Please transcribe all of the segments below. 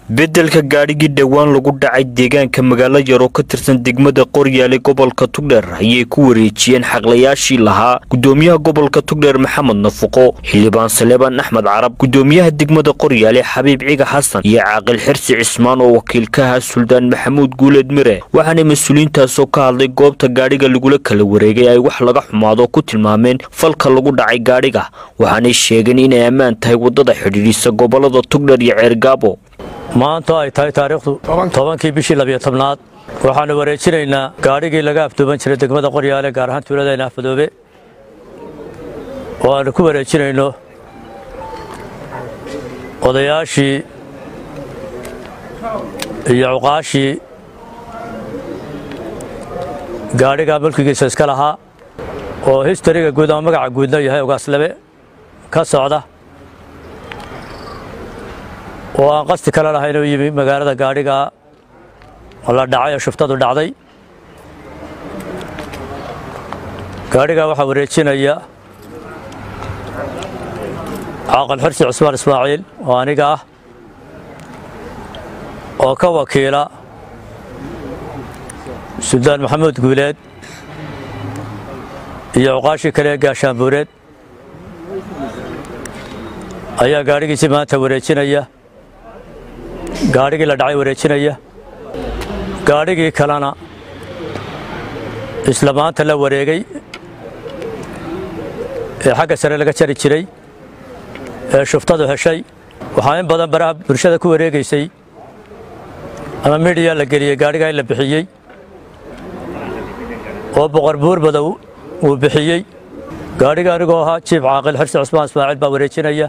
beddelka gaadhigii dhowaan lagu dhacay deegaanka magaalo yar oo ka tirsan degmada qoryaale gobolka tugdheer ayay ku wareejiyeen xaqlayaashii lahaa gudoomiyaha gobolka tugdheer maxamed nafuqo xildhibaan saleebaan axmed carab gudoomiyaha degmada qoryaale xabiib ciga xasan iyo caaqil xirsi cismaan oo wakiilkaha suldaan maxamuud guuleed mire waxaana mas-uuliyiintaasoo ka hadlay goobta gaadhiga lagula kala wareegay ay wax laga xumaado ku tilmaameen falka lagu dhacay gaadhiga waxaanay sheegeen inay ammaan tahay waddada xidhiidhisa gobolada tugdheer iyo ceergaabo maanta ay tahay taariikhdu tobankii bishii labiyo tobnaad waxaanu wareejinaynaa gaadhigii laga afduuban jiray degmada qoryaale gaar ahaan tuuladayna afmadoobe oo aanu ku wareejinayno odayaashii iyo cuqaashii gaadhigaa mulkigiisa iska lahaa oo histariga guud ama magaca guudna yahay ogaaslabe ka socda oo aan qasti kale lahayn oo yimi magaalada gaadhiga la dhacay oo shuftadu dhacday gaadhigaa waxaa wareejinaya caaqil xirsi cusmaan ismaaciil oo aniga ah oo ka wakiila suldaan maxamuud guuleed iyo cuqaashii kale ee gaashaanbuureed ayaa gaadhigiisii maanta wareejinaya gaadhigii la dhacay wareejinaya gaadhigii kalena isla maanta la wareegay ee xagga sare laga jari jiray ee shuftadu heshay waxaa in badan baraha bulshada ku wareegaysay ama midhiya la geliyey gaadhigaa in la bixiyey oo boqor buurbadow uu bixiyey gaadhiga anigoo ahaa jiif caaqil xirsi cusmaan ismaaciil baa wareejinaya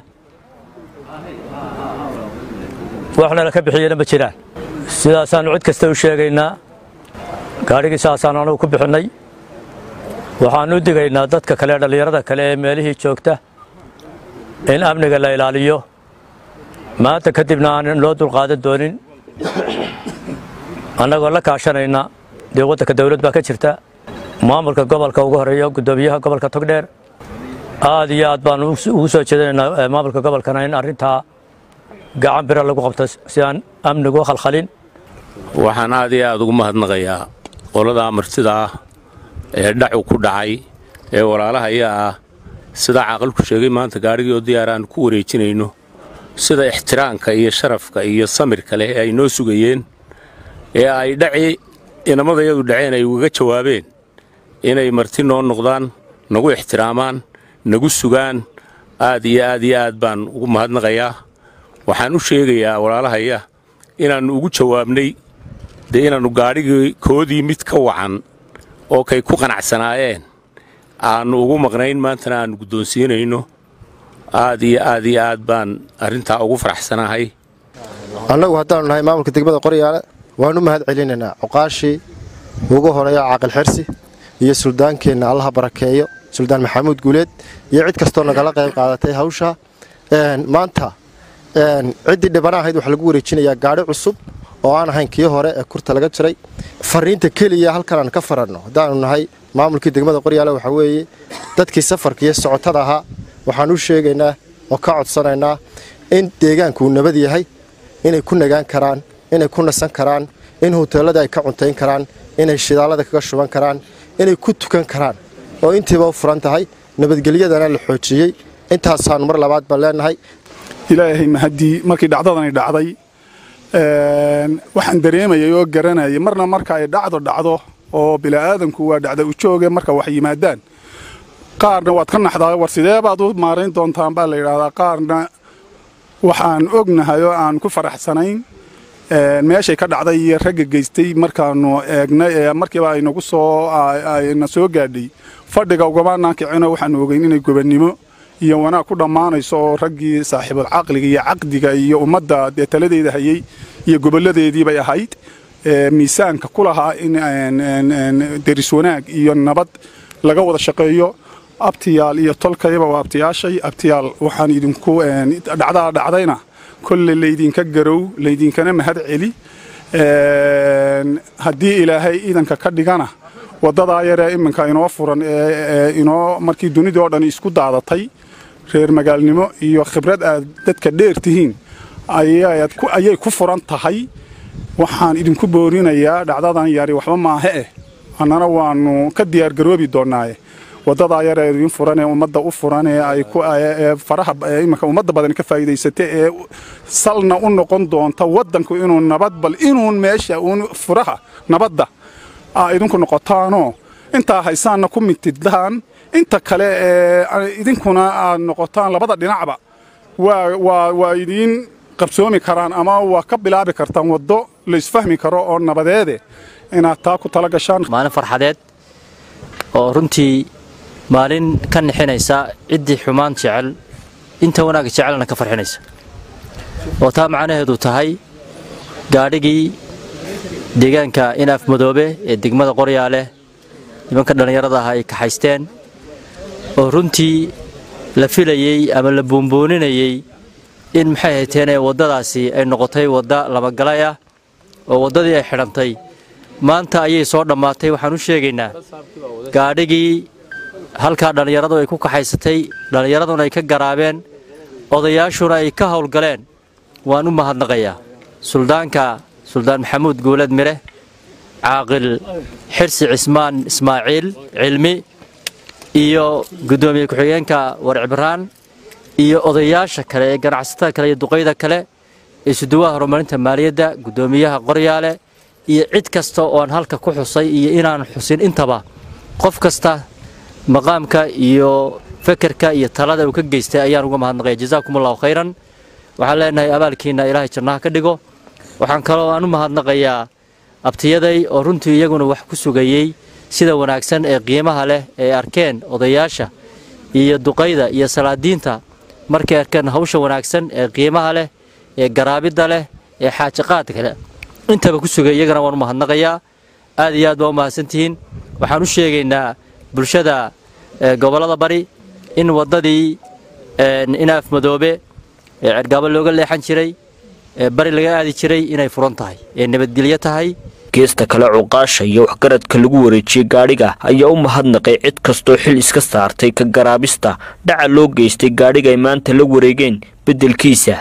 waxna la ka bixiyena ma jiraan sidaasaannu cid kasta u sheegaynaa gaadhigii saasaan anugu ku bixinnay waxaannu u digaynaa dadka kale dhallinyarada kale ee meelihii joogta in amniga la ilaaliyo maanta kadibna aanan loo dulqaadan doonin annagoo la kaashanayna dee waddanka dawlad baa ka jirta maamulka gobolka ugu horeeyo guddoomiyaha gobolka togdheer aad iyo aad baannu ugu soo jeedinaynaa maamulka gobolkana in arrintaa gacan bira lagu qabto si aan amnigu khalkhalin waxaan aad iyo aad ugu mahadnaqayaa qolada martida ah ee dhacu ku dhacay ee walaalaha ayaa ah sidaa caaqilku sheegay maanta gaadhigii oo diyaar aan ku wareejinayno sida ixtiraamka iyo sharafka iyo samirka leh ee ay noo sugayeen ee ay dhaci inamadayadu dhaceen ay ugaga jawaabeen inay marti noo noqdaan nagu ixtiraamaan nagu sugaan aad iyo aad iyo aad baan ugu mahadnaqayaa waxaan u sheegayaa walaalahaya inaannu ugu jawaabnay dee inaannu gaadhigii koodii mid ka wacan oo kay ku qanacsanaayeen aannu ugu maqnayn maantana aannu guddoonsiinayno aad iyo aad iyo aad baan arrintaa ugu faraxsanahay annagu haddaannu nahay maamulka degmada qoryaale waannu mahad celinaynaa cuqaashii ugu horeeya caaqil xirsi iyo suldaankeenna allaha barakeeyo suldaan maxamuud guuleed iyo cid kastoo nagala qayb qaadatay hawsha maanta ciddii dhibana ahayd waxaa lagu wareejinayaa gaadhi cusub oo aan ahayn kii hore ee kurta laga jiray fariinta keliya halkan aan ka faranno haddaanu nahay maamulkii degmada qoryaale waxaa weeye dadkii safarka iyo socotada ahaa waxaan u sheegaynaa oo ka codsanaynaa in deegaanku uu nabad yahay inay ku nagaan karaan inay ku nasan karaan in huteellada ay ka cuntayn karaan inay shidaalada kaga shuban karaan inay ku tukan karaan oo intiiba u furan tahay nabadgelyadana la xoojiyey intaasaannu mar labaad baan leenahay ilaahay mahaddii markii dhacdadani dhacday waxaan dareemayay oo garanayay marna marka ay dhacdo dhacdo oo bila'aadanku waa dhacda u jooge marka wax yimaadaan qaarna waad ka naxdaa war sidee baad u maarayn doontaan baa la yidhaahdaa qaarna waxaan ognahay oo aan ku faraxsanayn meeshay ka dhacday iyo ragga geystay markaannu eegnay ee markiiba aynagu soo ayna soo gaadhay fadhiga ugamaanaan kicino waxaannu ogeyn inay gobannimo iyo wanaag ku dhammaanayso oo raggii saaxiibul caqliga iyo caqdiga iyo ummadda dee taladeeda hayey iyo gobolladeedii bay ahayd miisaanka ku lahaa in deris wanaag iyo nabad laga wada shaqeeyo abtiyaal iyo tolkayba waa abtiyaashay abtiyaal waxaan idinku dhacdaa dhacdayna kolle laydinka garow laydinkana mahad celi haddii ilaahay iidanka ka dhigana waddadaa yaree iminka inoo furan ee inoo markii dunidii oo dhan isku daadatay reer magaalnimo iyo khibrad aad dadka dheer tihiin ayay ku furan tahay waxaan idinku boorinayaa dhacdadan yari waxba maahe eh annana waannu ka diyaargaroobi doonnaaye waddadaa yar ee idin furan ee ummadda u furan ee ay ee faraha iminka ummadda badan ka faa'iidaysata ee salna u noqon doonta waddanku inuu nabad bal inuun meesha uun furaha nabadda aa idinku noqotaanoo intaa haysaanna ku mitidaan inta kale ee idinkuna aad noqotaan labada dhinacba waa waa waa idiin qabsoomi karaan ama waa ka bilaabi kartaan waddo laysfahmi karo oo nabadeede inaad taa ku tala gashaan maalin farxadeed oo runtii maalin ka nixinaysa ciddii xumaan jecel inta wanaagga jecelna ka farxinaysa oo taa macnaheedu tahay gaadhigii deegaanka inaaf madoobe ee degmada qoryaale nimanka dhallinyarada ah ay kaxaysteen oo runtii la filayey ama la buunbooninayey in maxay hayteen waddadaasi ay noqotay wadda labagalay ah oo waddadii ay xidhantay maanta ayay soo dhammaatay waxaan u sheegaynaa gaadhigii halkaa dhallinyaradu ay ku kaxaysatay dhallinyaraduna ay ka garaabeen odayaashuna ay ka howlgaleen waan u mahadnaqayaa suldaanka suldaan maxamuud guulad mire caaqil xirsi cismaan ismaaciil cilmi iyo guddoomiye ku-xigeenka warcibraan iyo odayaasha kale ee ganacsatada kale iyo duqayda kale ee suduwaha horumarinta maaliyadda guddoomiyaha qoryaale iyo cid kasta ooan halka ku xusay iyo inaan xusin intaba qof kasta maqaamka iyo fekerka iyo talada uu ka geystay ayaan uga mahadnaqaya jazaakum allahu khayran waxaan leenahay abaalkiinna ilaahay jannaha ka dhigo waxaan kaloo aan u mahadnaqayaa abtiyaday oo runtii iyaguna wax ku sugayey sida wanaagsan ee qiimaha leh ee arkeen odayaasha iyo duqayda iyo salaadiinta markay arkeen hawsha wanaagsan ee qiimaha leh ee garaabidda leh ee xaajiqaadka leh intaba ku sugay iyagana waan u mahadnaqayaa aad iyo aad baa u mahadsantihiin waxaan u sheegaynaa bulshada gobollada bari in waddadii inaaf madoobe ee cergaabo looga leexan jiray ee bari laga aadi jiray inay furan tahay ee nabadgelyo tahay geesta kale cuqaasha iyo waxgaradka lagu wareejiyey gaadhiga ayaa u mahadnaqay cid kastoo xil iska saartay ka garaabista dhaca loo geystay gaadhiga ay maanta la wareegeen beddelkiisa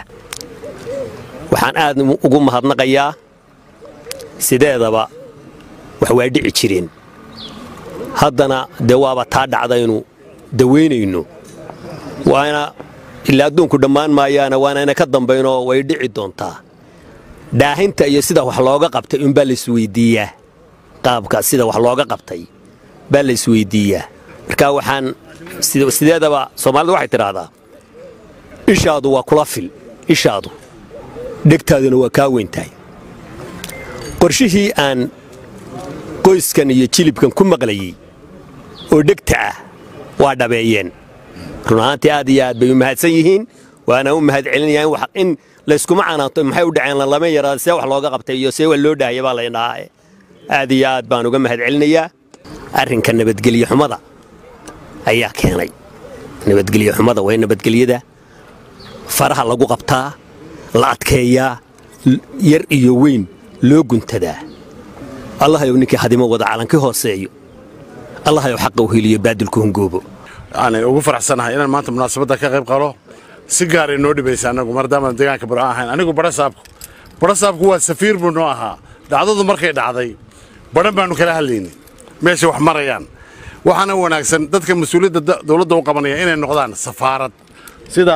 waxaan aad ugu mahadnaqayaa sideedaba wax waa dhici jireen haddana dee waaba taa dhacdaynu dawaynayno waana ilaa adduunku dhammaan maayaana waana ina ka dambaynoo way dhici doontaa dhaahinta iyo sida wax looga qabtay unbaa laisweyddiiyaa qaabka sida wax looga qabtay baa la isweyddiiyaa marka waxaan sideedaba soomaalidu waxay tidhaahdaa ishaadu waa kula fil ishaadu dhegtaaduna waa kaa weyntahay qorshihii aan qoyskan iyo jilibkan ku maqlayey oo dhegta ah waa dhabeeyeen run ahaantii aad iyo aad bay u mahadsan yihiin waana u mahad celinayaa in layskuma canaanto maxay u dhaceen lama yaraada see wax looga qabtay iyo see wax loo dhaahaya baa laydhahaa aad iyo aad baan uga mahad celinayaa arrinka nabadgelyo xumada ayaa keenay nabadgelyo xumada waa in nabadgelyada faraha lagu qabtaa la adkeeyaa yar iyo weyn loo guntadaa allahayow ninkii hadimo wada calanka hooseeyo allahayow xaqa u heliyo baadilku hungoobo aanay ugu faraxsanahay inaan maanta munaasabadda ka qayb qalo si gaaray noo dhibaysa annagu maadaama deegaanka baro ahayn anigu badhasaabku badhasaabku waa safiir buu noo ahaa dhacdadu markay dhacday badhan baannu kala hadlaynay meesha wax marayaan waxaana wanaagsan dadka mas-uuliyadda dowladda u qabanaya inay noqdaan safaarad sida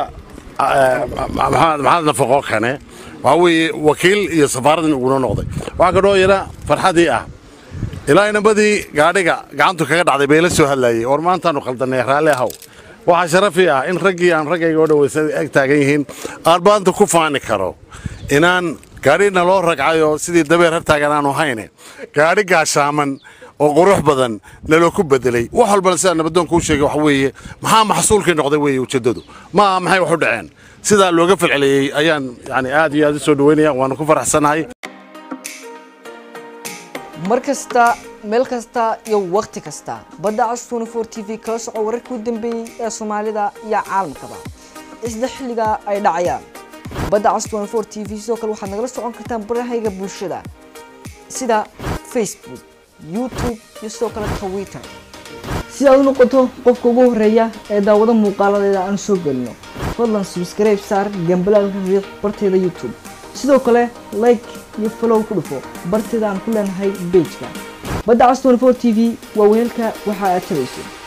maxamed nafaqoo kane waxaa weeye wakiil iyo safaarad in ugunoo noqday waxaa kadhoo yara farxadii ah ilaa inabadii gaadhiga gacantu kaga dhacday bay la soo hadlaayey war maantaannu khaldannay raalli ahaw waxaa sharafii ah in raggii aan raggayga oo dhawaysa eg taagan yihiin aan maanta ku faani karo inaan gaadhina loo ragcayo sidii dabeer hartaagan aanu hayne gaadhi gaashaaman oo qurux badan naloo ku bedelay wax walbana sidaa nabadoonka u sheegay waxa weeye maxaa maxsuulkii noqday weeye ujeeddadu ma aha maxay wax u dhaceen sidaa looga falceliyey ayaan yani aad iyo aad u soo dhaweynaya waanu ku faraxsanahay mar kasta meel kasta iyo wakhti kasta badda cas tnfor t v kala soco wararkii u dambeeyey ee soomaalida iyo caalamkaba isla xilliga ay dhacayaan badda cas tnfor t v sidoo kale waxaad nagala socon kartaan barahayga bulshada sida facebook youtube iyo sidoo kale twitter si aad u noqoto qofka ugu horeeya ee daawado muuqaaladeeda aan soo gelino fadlan subscribe saar gambalaalka riiq barteeda youtube sidoo kale like iyo follow ku dhufo barteeda aan ku leenahay bejka badda cas 24 t v waa weelka waxa aad tabayso